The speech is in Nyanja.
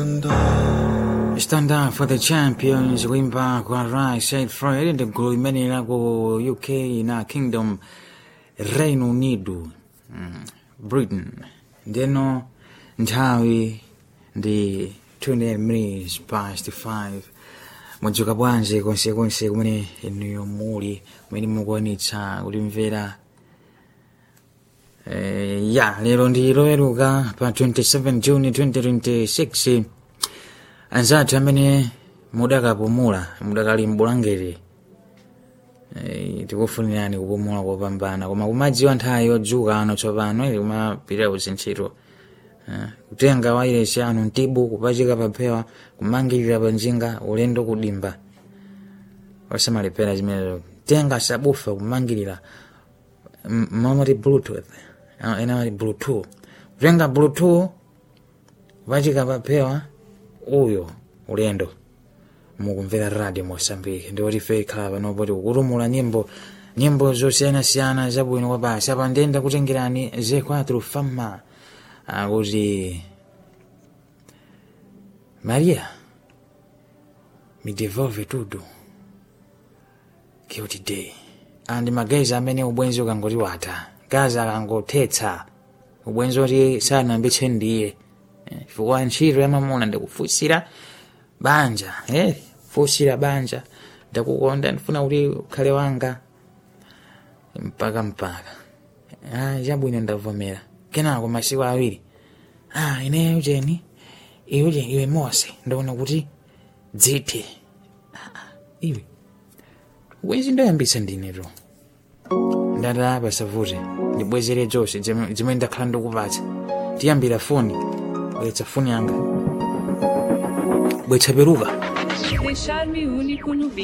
stand up. Stand up for the champions kuimba kwa Rai Said Fred ndi gulu imene lako UK na Kingdom Reino Unido mm, Britain ndeno nthawi ndi 20 minutes past 5 mwadzuka bwanji konsekonse kumene inuyo muli kumene mukuonetsa kulimvera Eh, ya lero ndi loweruka pa 27 juni 2026 anzathu amene mudakapumula mudakali mbulangere eh, tikufunirani kupumula kopambana koma kumadziwa nthawi yodzuka ano tsopano ili kumapitira kuzintchito eh, kutenga wairesi anu mtibu kupachika paphewa kumangirira panjinga ulendo kudimba osamalepera zimenezo tenga sabufa kumangirira M- mamati bluetooth ah, ena mati bluetooth kutenga bluetooth kupachika paphewa uyo ulendo mukumvera radio mosambiki ndiwoti fe ikhala panopoti kukutumula nyimbo nyimbo zosiyanasiyana zabwino kwapasi apa ndenda kutengerani z4 fama akuti maria mi devolve tudo guilty day andi magazi amene ubwenzi ukangoti wata gazi akangothetsa ubwenzi oti sanambitse ndiye Eh, chifukwa ntchito yamamuna ndikufunsira banja eh, funsira banja ndakukonda ndifuna kuti ukhale wanga mpaka mpaka ah, chabwino ndavomera kenako masiku awiri ah, ineyo jeni iwe je iwe mose ndaona kuti dzithe ah, ah, iwe bwenzi ndoyambitsa ndineto ndata pasavute ndibwezere zonse zimene zimene ndakhala ndikupatsa tiyambira foni bwetsa foni yanga bwetsa peruka Deixar-me único no beat.